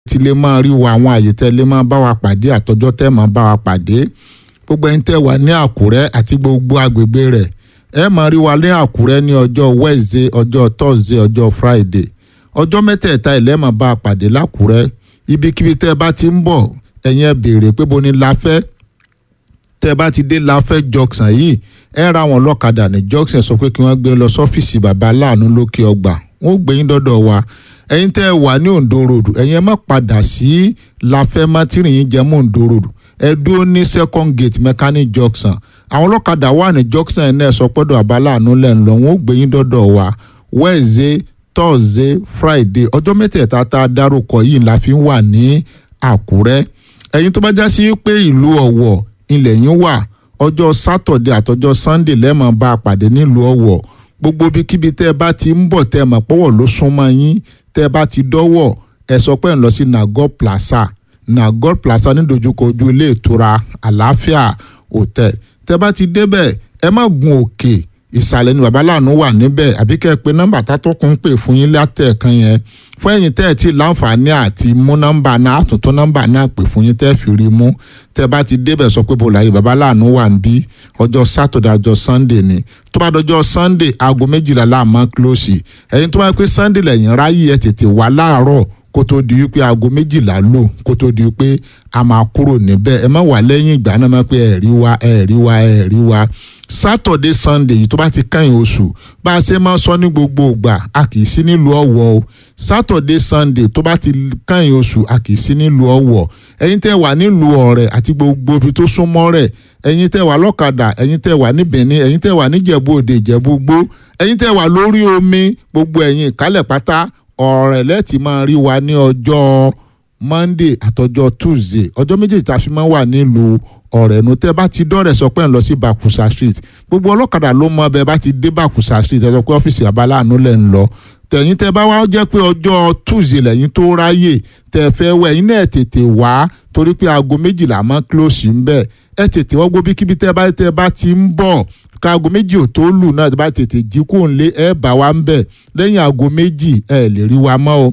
tí lè máa rí wa àwọn àyè tẹ́ lè máa bá wa pàdé àtọjọ́ tẹ́ máa bá wa pàdé gbogbo ẹni tẹ́ wà ní àkúrẹ́ àti gbogbo agbègbè rẹ̀ ẹ máa rí wa ní àkúrẹ́ ní ọjọ́ wednesday ọjọ́ thursday ọjọ́ friday ọjọ́ mẹ́tẹ̀ẹ̀ta ilẹ̀ máa bá a pàdé lákúrẹ́ ibikíbi tẹ́ ẹ bá ti ń bọ̀ ẹ̀yin ẹ béèrè pé bo ni láfẹ́ tẹ́ ẹ bá ti dé láfẹ́ junction yìí ẹ ra wọn lọ́kadà ní junction sọ pé kí wọ́n gbé lọ sọ́fíìsì bàbá aláàánú lókè ọgbà wọ́n gbé yín dọ́dọ̀ wa ẹ̀yin tẹ́ ẹ wà ní Ondo road ẹ̀yin ẹ má padà sí láfẹ́ mátìrìn yín jẹ́ mọ́ Ondo road ẹ dúró ní second gate mechanic junction àwọn ọlọ́kadà wà ní junction ẹ̀ náà sọ pọ́dọ̀ bàbá aláàánú lẹ́ ń lọ wọ́n gbé yín dọ́dọ̀ wa Wednesday Thursday Friday ọjọ́ mẹ́tẹ̀ẹ̀ta tá a dárúkọ yìí la fi ń wà ní Àkúrẹ́ ẹ̀yin tó bá já sí pé ìlú Ọ̀wọ̀ ilẹ̀ yín wà ọjọ́ Saturday àtọjọ́ Sunday lẹ́ẹ̀mọ́ bá a pàdé nílùú Ọ̀wọ̀ gbogbo ibikíbi tẹ́ ẹ bá ti ń bọ̀ tẹ́ ẹ mọ̀ pọ́wọ́ ló súnmọ́ yín tẹ́ ẹ bá ti dọ́wọ́ ẹ sọ pé ẹ ń lọ sí Nagor Plaza Nagor Plaza nídojúkọ ojú ilé ìtura àlàáfíà hotel tẹ́ ẹ bá ti débẹ̀ ẹ má gun òkè ìsàlẹ̀ ni babaláàánú wà níbẹ̀ àbí kẹ́ ẹ pé nọ́mbà tátọ́kùn ń pè fún yín látẹ̀ẹ̀kan yẹn fún ẹ̀yin tẹ́ ẹ ti láǹfààní àti mú nọ́mbà náà àtúntún nọ́mbà náà pè fún yín tẹ́ ẹ fi rí mú tẹ́ ẹ bá ti débẹ̀ sọ pé bọ́lá yìí babaláàánú wà ń bí ọjọ́ sátọ̀dẹ̀ ọjọ́ sunday ni tó bá dọjọ́ sunday aago méjìlá láàmú kílòsì ẹ̀yin tó bá pé sunday lẹ́yìn ráyè ẹ̀ tètè wá láàárọ̀ kó tó di wípé aago méjìlá lò kó tó di wípé a máa kúrò níbẹ̀ ẹ má wà lẹ́yìn ìgbà náà má pé ẹ rí wa ẹ rí wa ẹ rí wa sátọ̀dé sunday yìí tó bá ti kẹ́yìn oṣù bá a ṣe máa sọ ní gbogbo ìgbà a kì í sí nílùú ọ̀wọ̀ o sátọ̀dé sunday tó bá ti kẹ́yìn oṣù a kì í sí nílùú ọ̀wọ̀ ẹ̀yin tẹ́ wà nílùú ọ̀rẹ́ àti gbogbo ibi tó súnmọ́ rẹ̀ ẹ̀yin tẹ́ wà lọ́kadà ẹ̀yin tẹ́ wà ní benin ẹ̀yin tẹ́ wà níjẹ̀bú òde ìjẹ̀bú gbó ẹ̀yin tẹ́ wà lórí omi gbogbo ẹ̀yin ìkálẹ̀ pátá ọ̀rẹ́ lẹ́ẹ̀tì máa rí wa ní ọjọ́ monday àtọjọ́ tuesday ọjọ́ méjèèjì tá a fi máa wà nílùú ọ̀rẹ́ nu tẹ́ bá ti dọ́rẹ̀ sọ pé ń lọ sí bakusa street gbogbo ọlọ́kadà ló mọ bẹ́ẹ̀ bá ti dé bakusa street ẹ sọ pé ọ́fíìsì abaláàánú lẹ̀ ń lọ tẹ̀yìn tẹ́ bá wá jẹ́ pé ọjọ́ tuesday lẹ́yìn tó ráyè tẹ́ fẹ́ wẹ̀ ẹ̀yin náà tètè wá torí pé aago méjìlá máa close ń bẹ̀ ẹ tètè wọ́n gbó bíkíbi tẹ́ bá tẹ́ bá ti ń bọ̀ káago méjì ò tó lù náà bá tètè jí kó ń lé ẹ bá wa ń bẹ̀ lẹ́yìn aago méjì ẹ lè rí wa mọ́ o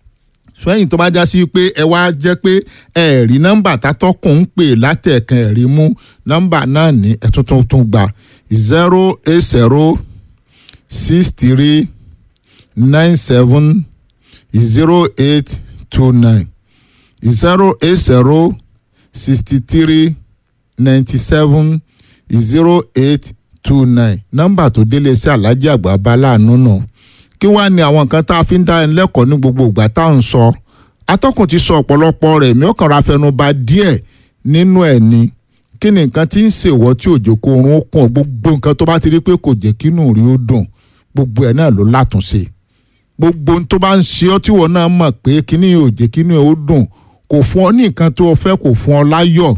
sẹ́yìn tó bá já sí pé ẹ wá jẹ́ pé ẹ rí nọ́mbà tátọ́kùn ń pè látẹ̀ẹ̀kan ẹ̀ rí mú nọ́mbà náà ní ẹ̀tún tó tún gbà zero eight zero six three nine seven zero eight two nine zero eight zero sixty three ninety seven zero eight two nine nọ́mbà tó délé sí alájí àgbà bá láàánú náà kí wàá ní àwọn nǹkan tá a fi ń dá ẹni lẹ́kọ̀ọ́ ní gbogbo ìgbà tá à ń sọ atọ́kùn ti sọ ọ̀pọ̀lọpọ̀ rẹ̀ mi ò kàn ra fẹnu ba díẹ̀ nínú ẹ̀ ni kí ni nǹkan tí ń ṣèwọ́ tí òjò kó oorun ó kùn gbogbo nǹkan tó bá ti rí pé kò jẹ́ kínú rí ó dùn gbogbo ẹ̀ náà ló látúnṣe gbogbo tó bá ń ṣe ọ́ tí wọ́n náà mọ̀ pé kíní ò jẹ́ kínú ẹ̀ ó dùn kò fún ọ ní nǹkan tó o fẹ́ kò fún ọ láyọ̀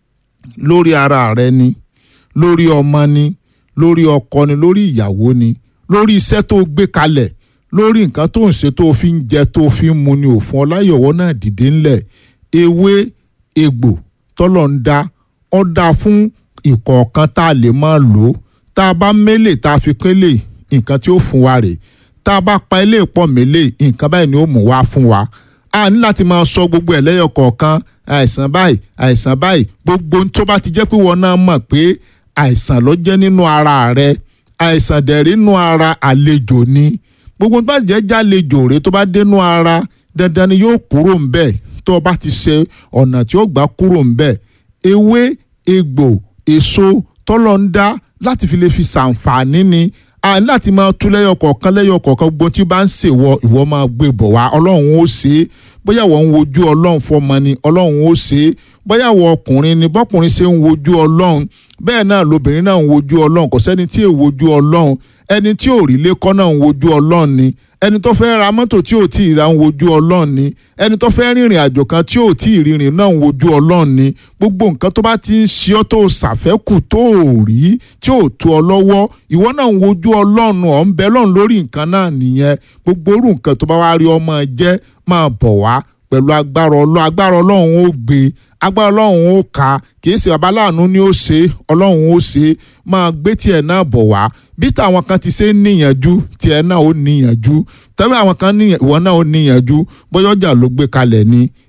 lórí ara rẹ ni lórí ọmọ ni lórí ọkọ ni lórí ìyàwó ni lórí iṣẹ́ tó gbé kalẹ̀ lórí nǹkan tó ń ṣe tó fi ń jẹ tó fi ń mu ni òfin ọláyọ̀wọ́ náà dìde ńlẹ̀ ewé egbò tọ́lọ̀ ń dá ọ́ dá fún ìkọ̀ọ̀kan tá a lè máa lò ó tá a bá mélè tá a fi kélé nǹkan tí ó fún wa rè tá a bá pa ilé pọ̀ mélè nǹkan báyìí ni ó mú wá fún wa a ní láti máa sọ gbogbo ẹ̀ lẹ́yọ̀ kọ̀ọ̀kan àìsàn báyìí àìsàn báyìí gbogbo tó bá ti jẹ́ pé wọn náà mọ̀ pé àìsàn ló jẹ́ nínú ara rẹ̀ àìsàn dẹ̀rí nínú ara àlejò ni gbogbo tó bá jẹ́ jálejò rẹ̀ tó bá dénú ara dandan ni yóò kúrò ń bẹ̀ tó o bá ti ṣe ọ̀nà tí ó gbà kúrò ń bẹ̀ ewé egbò èso tọ́lọ̀ ń dá láti fi lè fi ṣàǹfààní ni a ní láti máa tú lẹ́yọ̀ kọ̀ọ̀kan lẹ́yọ̀ kọ̀ọ̀kan gbogbo tí bá ń ṣèwọ ìwọ máa gbé bọ̀ wá ọlọ́run ó ṣe é bóyá wọ́n ń wojú ọlọ́run fọmọ ni ọlọ́run ó ṣe é bóyá wọ́n ọkùnrin ni bọ́kùnrin ṣe ń wojú ọlọ́run bẹ́ẹ̀ náà lobìnrin náà ń wojú ọlọ́run kò sẹ́ni tí ò wojú ọlọ́run ẹni tí ò rí lẹ́kọ́ náà ń wojú ọlọ́run ni ẹni tó fẹ́ ra mọ́tò tí ò tí ì ra ń wojú ọlọ́run ni ẹni tó fẹ́ rìnrìn àjò kan tí ò tí ì rìnrìn náà ń wojú ọlọ́run ni gbogbo nǹkan tó bá ti ń ṣe ọ́ tó ṣàfẹ́kù tó ò rí tí ò tó ọ lọ́wọ́ ìwọ náà ń wojú ọlọ́run ọ̀ ń bẹ lọ́run lórí nǹkan náà nìyẹn gbogbo orú nǹkan tó bá wá rí ọmọ jẹ́ máa bọ̀ wá pẹ̀lú agbára ọlọ́run agbára ọlọ́run ó gbé agbára ọlọ́run ó ka kì í ṣe babaláàánú ni ó ṣe ọlọ́run ó ṣe máa gbé tiẹ̀ náà bọ̀ wá bí táwọn kan ti ṣe ń níyànjú tiẹ̀ náà ó níyànjú tẹ́lẹ̀ àwọn kan níyàn ìwọ náà ó níyànjú bóyá ọjà ló gbé kalẹ̀ ni